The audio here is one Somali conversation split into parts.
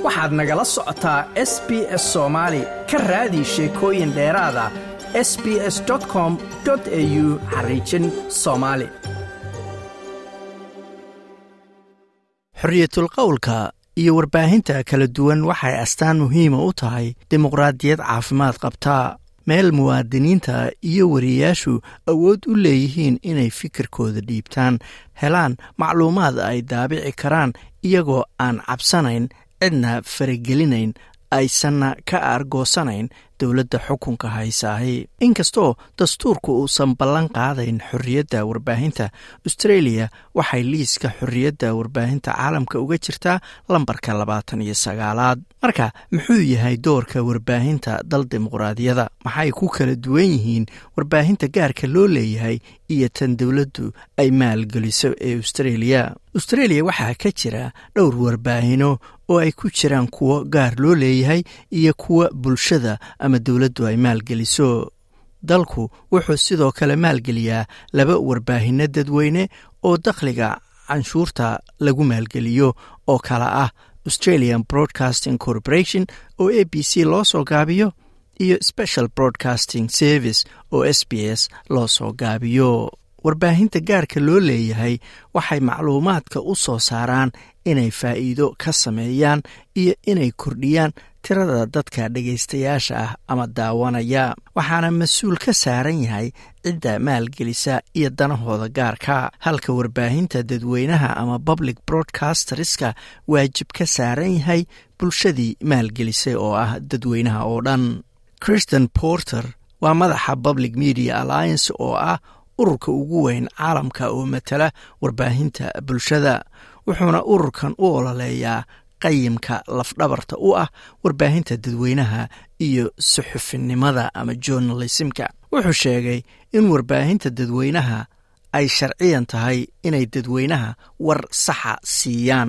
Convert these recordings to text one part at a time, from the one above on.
waxaad nagala socotaa s b s soomaali ka raadi sheekooyin dheeraada s b s com au xariijin soomaali xorriyatul qowlka iyo warbaahinta kala duwan waxay astaan muhiima u tahay dimuqraadiyad caafimaad qabtaa meel muwaadiniinta iyo wariyayaashu awood u leeyihiin inay fikirkooda dhiibtaan helaan macluumaad ay daabici karaan iyagoo aan cabsanayn cidna faragelinayn aysanna ka aargoosanayn dowladda xukunka haysaahi inkastoo dastuurku uusan ballan qaadayn xorriyadda warbaahinta austreeliya waxay liiska xorriyadda warbaahinta caalamka uga jirtaa lambarka labaatan iyo sagaalaad marka muxuu yahay doorka warbaahinta dal dimuqraadiyada maxay ku kala duwan yihiin warbaahinta gaarka loo leeyahay iyo tan dowladdu ay maalgeliso ee austreeliya austreeliya waxaa ka jira dhowr warbaahino oo ay ku jiraan kuwo gaar loo leeyahay iyo kuwa bulshada ama dowladdu ay maalgeliso dalku wuxuu sidoo kale maalgeliyaa laba warbaahinno dadweyne oo dakhliga canshuurta lagu maalgeliyo oo kala ah australian broadcasting corporation oo a b c loo soo gaabiyo iyo special broadcasting service oo s b s loo soo gaabiyo warbaahinta gaarka loo leeyahay waxay macluumaadka u soo saaraan inay faa'iido ka sameeyaan iyo inay kordhiyaan tirada dadka dhegaystayaasha ah ama daawanaya waxaana mas-uul ka saaran yahay cidda maalgelisa iyo danahooda gaarka halka warbaahinta dadweynaha ama public broadcasterska waajib ka saaran yahay bulshadii maalgelisay oo ah dadweynaha oo dhan christian porter waa madaxa public media alliance oo ah ururka ugu weyn caalamka oo matala warbaahinta bulshada wuxuuna ururkan u ololeeyaa qayimka lafdhabarta u ah warbaahinta dadweynaha iyo suxufinimada ama journalismka wuxuu sheegay in warbaahinta dadweynaha ay sharciyan tahay inay dadweynaha war saxa siiyaan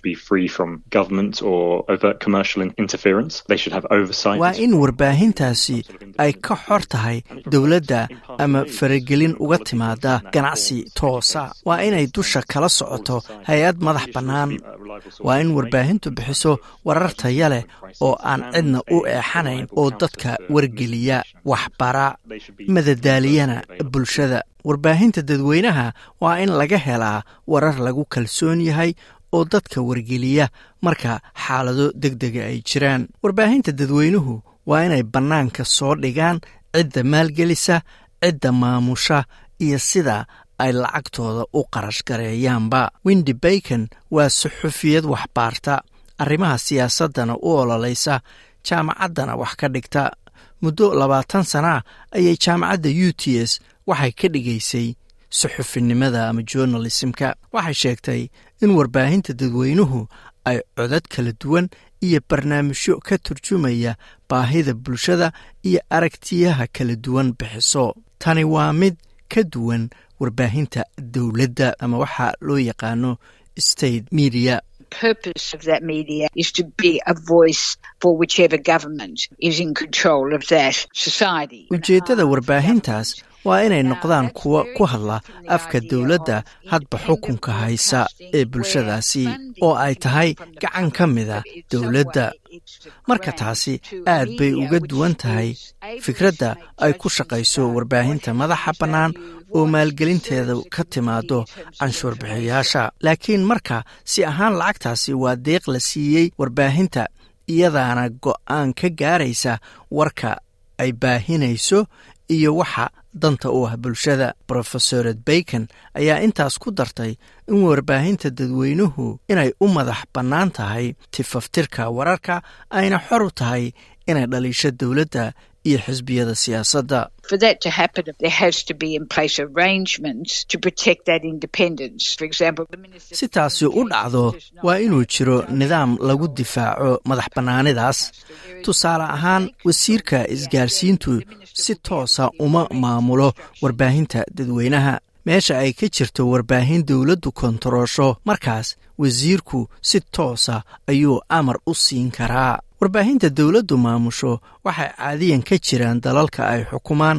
waa in warbaahintaasi ay ka xor tahay dowladda ama faragelin uga timaada ganacsi toosa waa inay dusha kala socoto hay-ad madax bannaan waa in warbaahintu bixiso warar taya leh oo aan cidna u eexanayn oo dadka wargeliya waxbara madadaaliyana bulshada warbaahinta dadweynaha waa in laga helaa warar lagu kalsoon yahay oo dadka wargeliya marka xaalado deg dega ay jiraan warbaahinta dadweynuhu waa inay bannaanka soo dhigaan cidda maalgelisa cidda maamusha iyo sida ay lacagtooda u qarash gareeyaanba windi bacon waa suxufiyad waxbaarta arrimaha siyaasaddana u ololaysa jaamacaddana wax ka dhigta muddo labaatan sanaa ayay jaamacadda u t s waxay ka dhigaysay suxufinimada ama journalismka waxay sheegtay in warbaahinta dadweynuhu ay codad kala duwan iyo barnaamijyo ka turjumaya baahida bulshada iyo aragtiyaha kala duwan bixiso tani waa mid ka duwan warbaahinta dowladda ama waxaa loo yaqaano state media purpose of that media is to be a voice for whichever government is in control of that society. ujeeddada warbaahintaas waa inay noqdaan kuwa ku hadla afka dowladda hadba xukunka haysa ee bulshadaasi oo ay tahay gacan ka mida dowladda marka taasi aad bay uga duwan tahay fikradda ay ku shaqayso warbaahinta madaxa bannaan oo maalgelinteeda ka timaado canshuur bixiyayaasha laakiin marka si ahaan lacagtaasi waa deeq la siiyey warbaahinta iyadaana go'aan ka gaaraysa warka ay baahinayso iyo waxa danta u ah bulshada brofesored bacon ayaa intaas ku dartay in warbaahinta dadweynuhu inay u madax bannaan tahay tifaftirka wararka ayna xor u tahay inay dhaliisho dowladda iyo xisbiyada siyaasadda For that to happen, there has to be in place arrangements to protect that independence. For example, the minister si taasi u dhacdo waa inuu jiro nidaam lagu difaaco madax bannaanidaas tusaale ahaan wasiirka isgaarsiintu si toosa uma maamulo warbaahinta dadweynaha meesha ay ka jirto warbaahin dowladdu kontaroosho markaas wasiirku si toosa ayuu amar u siin karaa warbaahinta dowladdu maamusho waxay caadiyan ka jiraan dalalka ay xukumaan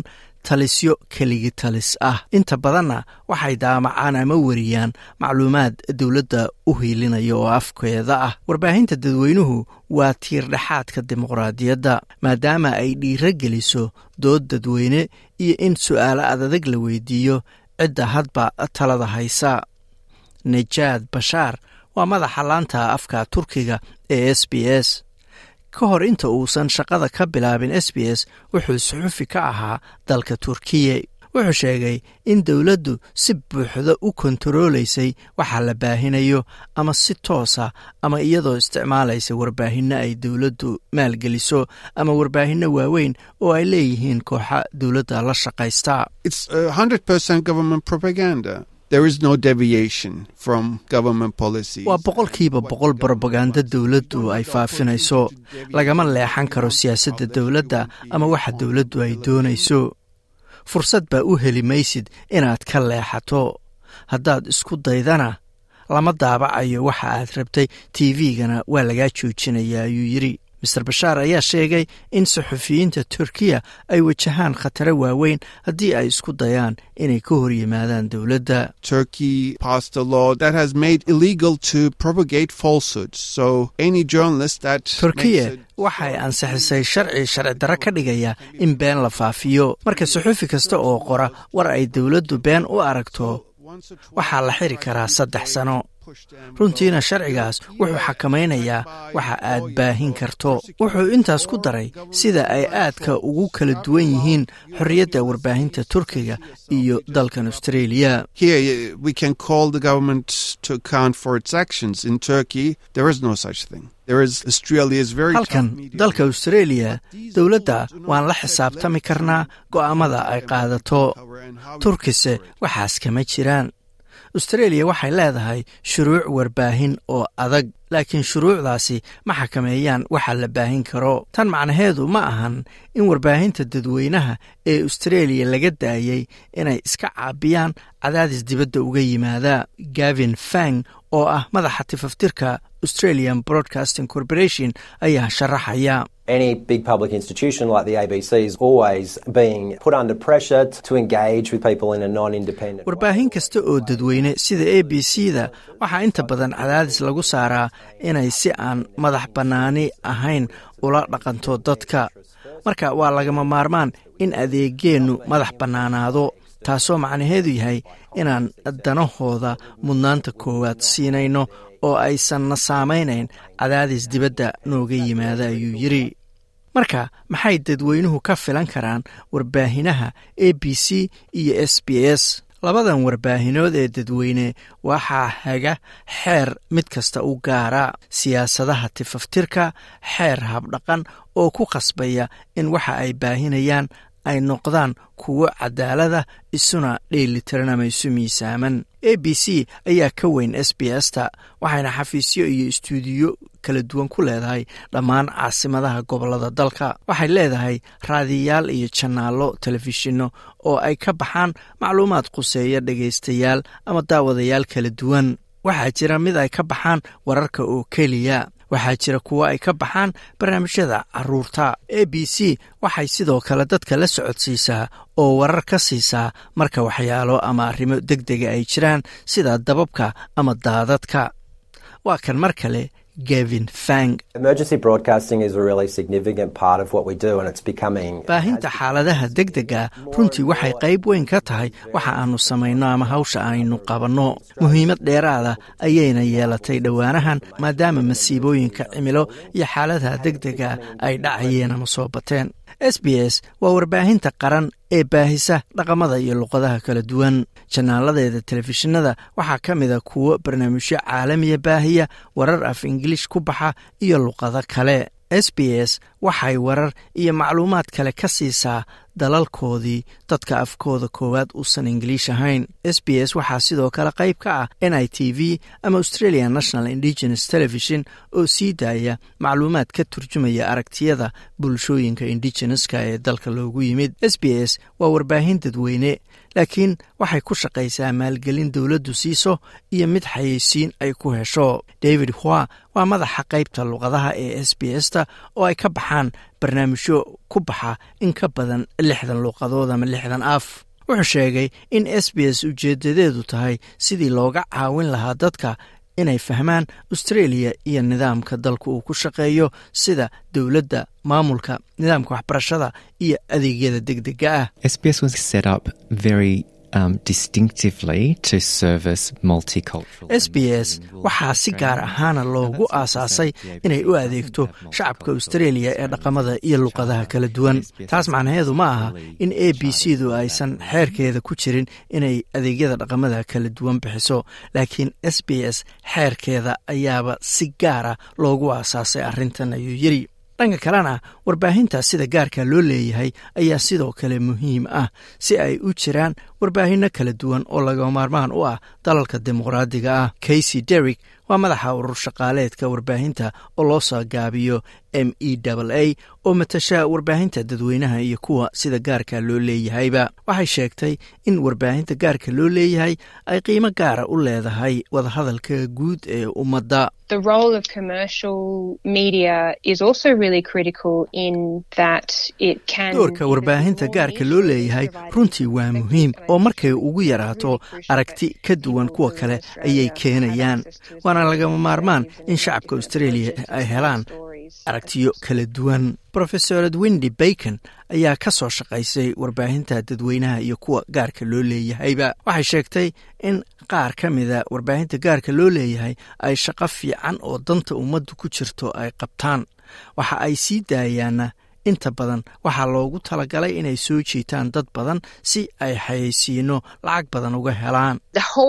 talisyo keligi talis ah inta badanna waxay daamacaan ama weriyaan macluumaad dowladda u hiilinaya oo afkeeda ah warbaahinta dadweynuhu waa tiirdhexaadka dimuqraadiyadda maadaama ay dhiiro geliso dood dadweyne iyo in su'aalo adadag la weydiiyo cidda hadba talada haysa nejaad bashaar waa madaxa laanta afka turkiga ee s b s ka hor inta uusan shaqada ka bilaabin s b s wuxuu suxufi ka ahaa dalka turkiya wuxuu sheegay in dowladdu si buuxda u kontaroolaysay waxa la baahinayo ama si toosa ama iyadoo isticmaalaysa warbaahinno ay dowladdu maalgeliso ama warbaahinno waaweyn oo ay leeyihiin kooxa dowladda la shaqaysta waa boqolkiiba boqol brobaganda dowladdu ay faafinayso lagama leexan karo siyaasadda dowladda ama waxa dowladdu ay doonayso fursad baa u heli maysid inaad ka leexato haddaad isku daydana lama daabacayo waxa aad rabtay tv-gana waa lagaa joojinaya ayuu yidri master bashaar ayaa sheegay in saxufiyiinta turkiya ay wajahaan khataro waaweyn haddii ay isku dayaan inay ka hor yimaadaan dowladda turkiya waxay ansixisay sharci sharci darro ka dhigaya in been la faafiyo marka saxufi kasta oo qora war ay dowladdu been u aragto waxaa la xiri karaa saddex sano runtiina sharcigaas wuxuu xakamaynayaa waxa aad baahin karto wuxuu intaas ku daray sida ay aadka ugu kala duwan yihiin xorriyadda warbaahinta turkiga iyo dalkan australia halkan dalka australia dowladda waan la xisaabtami karnaa go'aamada ay qaadato turkise waxaas kama jiraan australia waxay leedahay shuruuc warbaahin oo adag laakiin shuruucdaasi ma xakameeyaan waxa la baahin karo tan macnaheedu ma ahan in warbaahinta dadweynaha ee australia laga daayay inay iska caabiyaan cadaadis dibadda uga yimaada gavin fang oo ah madaxa tifaftirka australian broadcasting corporation ayaa sharaxaya Any big public institution like the ABC is always being put under pressure to engage with people in a non-independent warbaahin kasta oo dadweyne sida a b c da waxaa inta badan cadaadis lagu saaraa inay si aan madax bannaani ahayn ula dhaqanto dadka marka waa lagama maarmaan in adeegeennu madax bannaanaado taasoo macnaheedu yahay inaan danahooda mudnaanta koowaad siinayno oo aysanna saamaynayn cadaadis dibadda nooga yimaada ayuu yidri marka maxay dadweynuhu ka filan karaan warbaahinaha a b c iyo s b s labadan warbaahinood ee dadweyne waxaa haga xeer mid kasta u gaara siyaasadaha tifaftirka xeer habdhaqan oo ku khasbaya in waxa ay baahinayaan ay noqdaan kuwo cadaalada isuna dheelitiran ama isu miisaaman a b c ayaa ka weyn s b s ta waxayna xafiisyo iyo istuudiyo kala duwan ku leedahay dhammaan caasimadaha gobolada dalka waxay leedahay raadiyayaal iyo janaallo telefishinno oo ay ka baxaan macluumaad quseeya dhegaystayaal ama daawadayaal kala duwan waxaa jira mid ay ka baxaan wararka oo keliya waxaa jira kuwo ay ka baxaan barnaamijyada caruurta a b c waxay sidoo kale dadka la socodsiisaa oo warar ka siisaa marka waxyaalo ama arrimo deg dega ay jiraan sida dababka ama daadadka waa kan mar kale gavin fang baahinta xaaladaha deg dega runtii waxay qayb weyn ka tahay waxa aanu samayno ama hawsha aynu qabanno muhiimad dheeraada ayayna yeelatay dhowaanahan maadaama masiibooyinka cimilo iyo xaaladaha deg dega ay dhacayeen ama soo bateen s b s waa warbaahinta qaran ee baahisa dhaqamada iyo luqadaha kala duwan janaaladeeda telefishinada waxaa ka mida kuwo barnaamijyo caalamiya baahiya warar af ingiliish ku baxa iyo luqado kale s b s waxay warar iyo macluumaad kale ka siisaa dalalkoodii dadka afkooda koowaad uusan ingiliish ahayn s b s waxaa sidoo kale qayb ka ah n i t v ama australian national indigenous television oo sii daaya macluumaad ka turjumaya aragtiyada bulshooyinka indigeneska ee dalka loogu yimid s b s waa warbaahin dadweyne laakiin waxay ku shaqaysaa maalgelin dowladdu siiso iyo mid xayeysiin ay ku hesho david hua waa madaxa qaybta luqadaha ee s b s ta oo ay ka baxaan barnaamijyo ku baxa in ka badan lixdan luuqadood ama lixdan af wuxuu sheegay in s b s ujeedadeedu tahay sidii looga caawin lahaa dadka inay fahmaan australia iyo nidaamka dalka uu ku shaqeeyo sida dowladda maamulka nidaamka waxbarashada iyo adeegyada degdega ah s b s waxaa si gaar ahaana loogu aasaasay inay u adeegto shacabka australia ee dhaqamada iyo luqadaha kala duwan taas macnaheedu ma aha in a b c du aysan xeerkeeda ku jirin inay adeegyada dhaqamada kala duwan bixiso laakiin s b s xeerkeeda ayaaba si gaara loogu aasaasay arrintan ayuu yiri dhanka kalena warbaahinta sida gaarka loo leeyahay ayaa sidoo kale muhiim ah si ay u jiraan warbaahinno kala duwan oo laga maarmaan u ah dalalka dimuqraadiga ah casey derrick waa madaxa urur shaqaaleedka warbaahinta oo loo soo gaabiyo m e a oo matasha warbaahinta dadweynaha iyo kuwa sida gaarka loo leeyahayba waxay sheegtay in warbaahinta gaarka loo leeyahay ay qiimo gaara u leedahay wadahadalka guud ee ummadda The role of commercial media is also really critical in that it can doorka warbaahinta gaarka loo leeyahay runtii waa muhiim oo markay ugu yaraato aragti ka duwan kuwa kale ayay keenayaan waana lagama maarmaan in shacabka australia ay helaan aragtiyo kala duwan rofesorad windy bacon ayaa ka soo shaqaysay warbaahinta dadweynaha iyo kuwa gaarka loo leeyahayba waxay sheegtay in qaar ka mida warbaahinta gaarka loo leeyahay ay shaqo fiican oo danta ummaddu ku jirto ay qabtaan waxa ay sii daayaanna inta badan waxaa loogu talagalay inay soo jiitaan dad badan si ay xayeysiino lacag badan uga helaan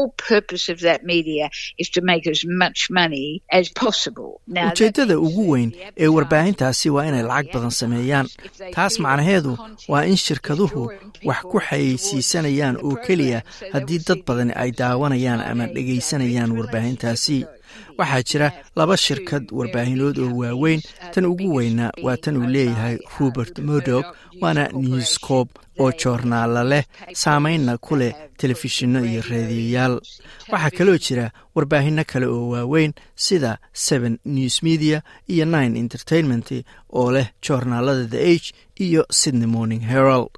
ujeeddada ugu weyn ee warbaahintaasi waa inay lacag badan sameeyaan taas macnaheedu waa in shirkaduhu wax ku xayeysiisanayaan oo keliya haddii dad badani ay daawanayaan ama dhegaysanayaan warbaahintaasi waxaa jira laba shirkad warbaahinood oo waaweyn tan ugu weyna waa tan uu leeyahay robert murdock waana newscob oo joornaala leh saameynna ku leh telefishinno iyo raadiyayaal waxaa kaloo jira warbaahinno kale oo waaweyn sida seven news media iyo nine entertainment oo leh joornaalada the age iyo sydney morning herald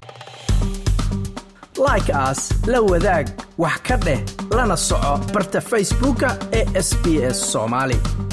like aas la wadaag wax ka dheh lana soco barta facebooka ee sb s soomaali